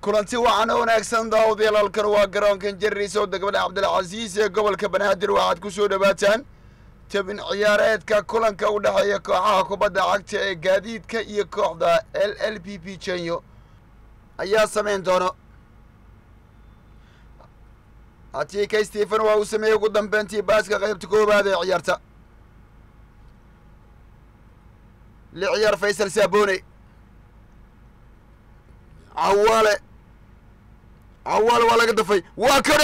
kulanti waxaan u wanaagsan daawadayaal halkan waa garoonkan jariisow degmada cabdilcasiis ee gobolka banaadir waxaad ku soo dhowaataan tabin ciyaareedka kulanka u dhexeeya kooxaha kubadda cagta ee gaadiidka iyo kooxda l l p p jenyo ayaa samayn doono atika stephen waa uu sameeyey ugu dambeyntii baaska qaybta koowaad ee ciyaarta li ciyaar faysal saabone cawaale cawaale waa laga dafay waa kano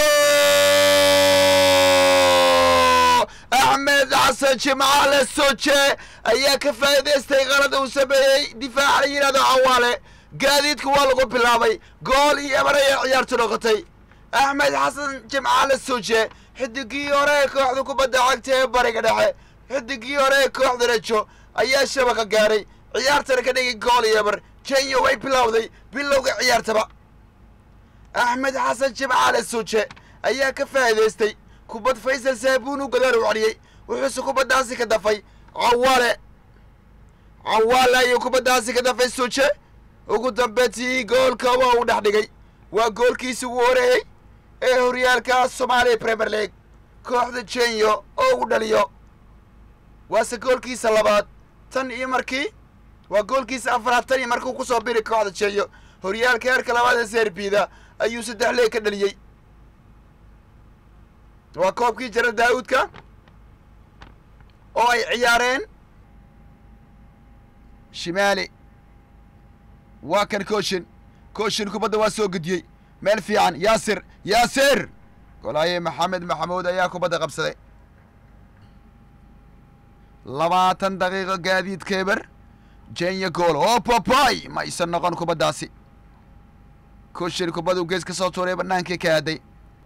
axmed xasan jimcaale soje ayaa ka faa'iidaystay qalad uu sameeyey difaaca la yidhahdo cawaale gaadiidka waa lagu bilaabay gool iyo ebar ayay ciyaartu noqotay axmed xasan jimcaale soje xidigii hore ee kooxda kubadda cagta ee bariga dhexe xidigii hore ee kooxda rajo ayaa shabaqa gaaray ciyaartana ka dhigay gool iyo ebar kenya way bilowday bilowga ciyaartaba axmed xasan jimcaale soje ayaa ka faa'iidaystay kubad faysal saabuun u gadaal u cadhiyey wuxuuse kubaddaasi ka dafay cawaale cawaale ayuu kubaddaasi ka dafay soje ugu dambeyntii goolka waa uu dhex dhigay waa goolkiisi ugu horeeyey ee horyaalka soomaaliya premier league kooxda jenyo oo uu dhaliyo waase goolkiisa labaad tan iyo markii waa goolkiisa afaraad tan iyo markuu kusoo biri kooxda jenyo horyaalka heerka labaad ee serbida ayuu saddex leeg ka dhaliyey waa koobkii jara daa'uudka oo ay ciyaareen shimaali waa kan kooshin kooshin kubadda waa soo gediyey meel fiican yaasir yaasir golaaye maxamed maxamuud ayaa kubadda qabsaday labaatan daqiiqo gaadiid keber jenya gool oo babay ma aysan noqon kubaddaasi kooshin kubaddu gees ka soo tuuray bannaankii ka aaday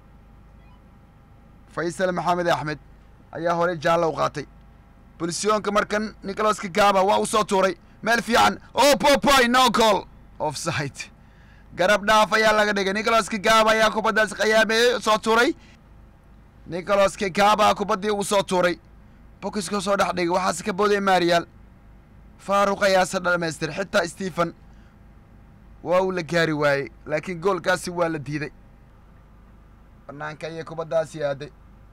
faysal maxamed axmed ayaa horey jaalla u qaatay bulsiyoonka markan nicholaska gaba waa uu soo tuuray meel fiican oo babay no gool offside garab dhaaf ayaa laga dhigay nicholaska gaba ayaa kubaddaas khayaameeyey soo tuuray nicholaska gaba kubaddii uu soo tuuray bokiska soo dhex dhigay waxaase ka booday marial faaruq ayaase dhamaystir xitaa stephen waa uu la gaari waayey laakiin goolkaasi waa la diiday banaanka ayay kubaddaasi aaday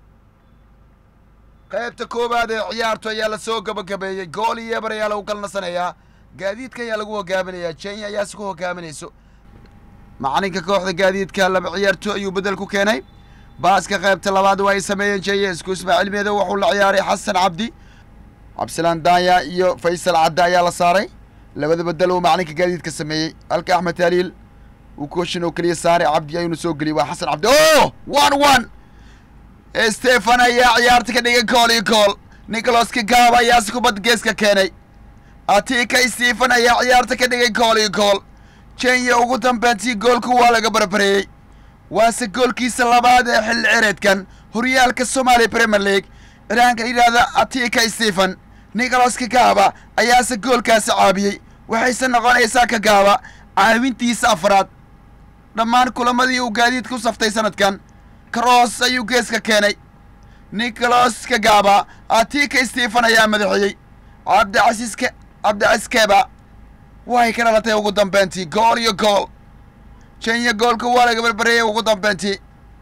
qaybta koowaad ee ciyaartu ayaa lasoo gabagabeeyey gool iyo ebar ayaa lagu kala nasanayaa gaadiidka ayaa lagu hogaaminayaa jenya ayaase ku hogaaminayso macalinka kooxda gaadiidka laba ciyaarto ayuu bedel ku keenay baaska qaybta labaad waa ay sameeyeen jenya isku ismaaciil meedo wuxuu la ciyaaray xasan cabdi cabdisalaan daanya iyo faysal cadde ayaa la saaray labada bedel uu macalinka gaadiidka sameeyey halka axmed taaliil uu kooshin oo keliya saaray cabdi ayuuna soo geliyey waa xasan cabdi o one one stefan ayaa ciyaarta ka dhigay kool iyo kool nicholaska gaaba ayaase kubadda geeska keenay atika stephen ayaa ciyaarta ka dhigay kool iyo kool jenya ugu dambeyntii goolku waa laga barbareeyey waase goolkiisa labaad ee xilli cireedkan horyaalka soomaaliya premier league cilaanka yidhaahda atika stephen nicholaska gaaba ayaase goolkaasi caabiyey waxayse noqonaysaa ka gaaba caawintiisa afraad dhammaan kulamadii uu gaadiidka u saftay sanadkan karoos ayuu geeska keenay nicholas kagaba atika stephen ayaa madaxeeyey cabdicasiiska cabdicasiskeba way ka dhalatay ugu dambeyntii gool iyo gool jenya goolka waa laga barbareeyey ugu dambeyntii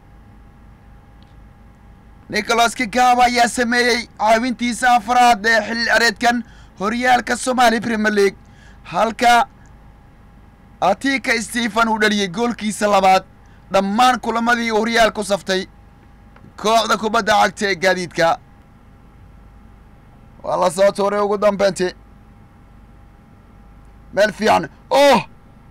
nicholas kagaba ayaa sameeyey caawintiisa afraad ee xilli areedkan horyaalka soomaaliya premier league halka atika stephen uu dhaliyey goolkiisa labaad dhammaan kulamadii uu horyaal ku saftay kooxda kubadda cagta ee gaadiidka waa la soo tuuray ugu dambeyntii meel fiican oh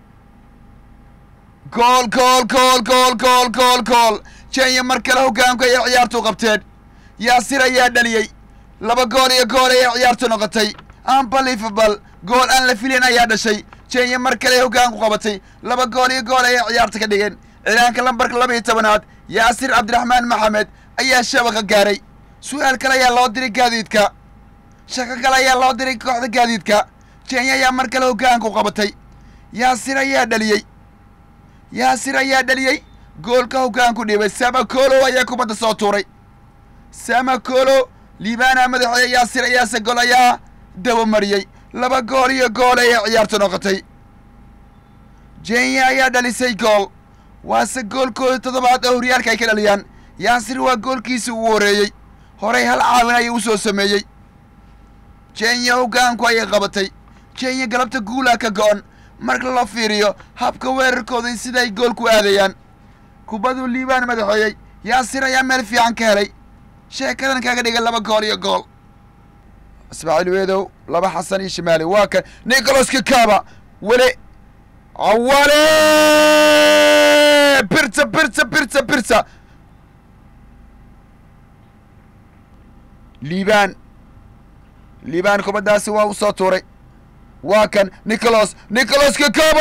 gool gool gool gool gool gool gool jenya mar kale hoggaanku ayay ciyaartu qabteen yaasir ayaa dhaliyey laba gool iyo gool ayay ciyaartu noqotay unbelievable gool aan la filin ayaa dhashay jenya mar kale hoggaanku qabatay laba gool iyo gool ayay ciyaarta ka dhigeen cilaanka lambarka laba iyo tobanaad yaasir cabdiraxmaan maxamed ayaa shabaqa gaaray su-aal kale ayaa loo diray gaadiidka shaqo kale ayaa loo diray kooxda gaadiidka jenya ayaa mar kale hoggaanku qabatay yaasir ayaa dhaliyey yaasir ayaa dhaliyey goolka hoggaanku dhibay samakolo ayaa kubadda soo tuuray samakolo liibaana madaxeeye yaasir ayaase gol ayaa dabamariyey laba gool iyo gool ayay ciyaartu noqotay jenya ayaa dhalisay gool waase goolkooda toddobaad oo horyaalka ay ka dhaliyaan yaasir waa goolkiisii ugu horreeyey horey hal caawin ayuu u soo sameeyey jenya hoggaanku ayay qabatay jenya galabta guulaa ka go'on marka la fiiriyo habka weerarkooda siday goolku aadayaan kubaduu liibaan madaxeeyey yaasir ayaa meel fiican ka helay sheekadan kaga dhigay laba gool iyo gool ismaaciil weedow laba xasan iyo shimaali waa kan nicolas kakaba weli awale birta birta birta birta liibaan liibaan kubaddaasi waa u soo tuuray waa kan nicolas nicolas kakaba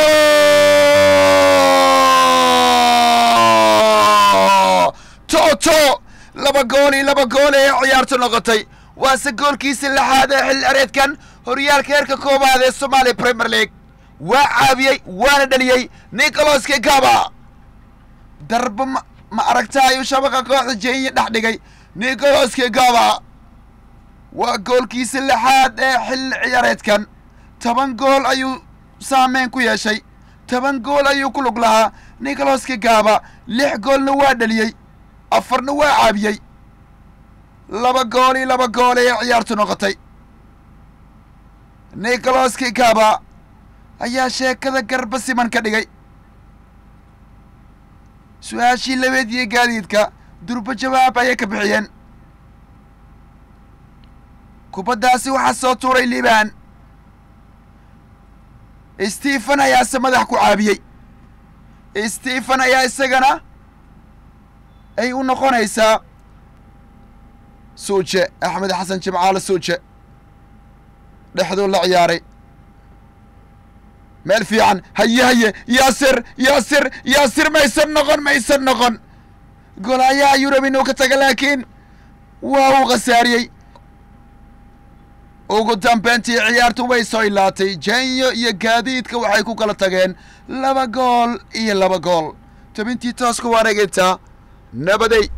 toto laba gool iyo laba gool ee ciyaartu noqotay waase goolkiisa lixaad ee xilli areedkan horyaalka heerka koowaad ee somaaliya premier league waa caabiyey waana dheliyey nicolas kakaba darba ma ma aragta ayuu shabaqa kooxda jenya dhex dhigay nicolas kakaba waa goolkiisa lixaad ee xilli ciyaareedkan toban gool ayuu saameyn ku yeeshay toban gool ayuu ku lug lahaa nicolas kakaba lix goolna waa dheliyey afarna waa caabiyey laba gool iyo laba gool ee ciyaartu noqotay nicolas kakaba ayaa sheekada garba siman ka dhigay su-aashii labeed iyo gaadiidka durba jawaab ayay ka bixiyeen kubaddaasi waxaa soo tuuray liibaan stephen ayaase madax ku caabiyey stephen ayaa isagana ay u noqonaysaa suuje axmed xasan jimcaale suuje dhexduu la ciyaaray meel fiican haye haye yaasir yaasir yaasir maysan noqon maysan noqon golaayaha yurub inuu ka taga laakiin waa uu khasaariyey ugu dambeyntii ciyaartu way soo ilaatay jenyo iyo gaadiidka waxay ku kala tageen laba gool iyo laba gool tobintii toosku wareegaytaa nabaday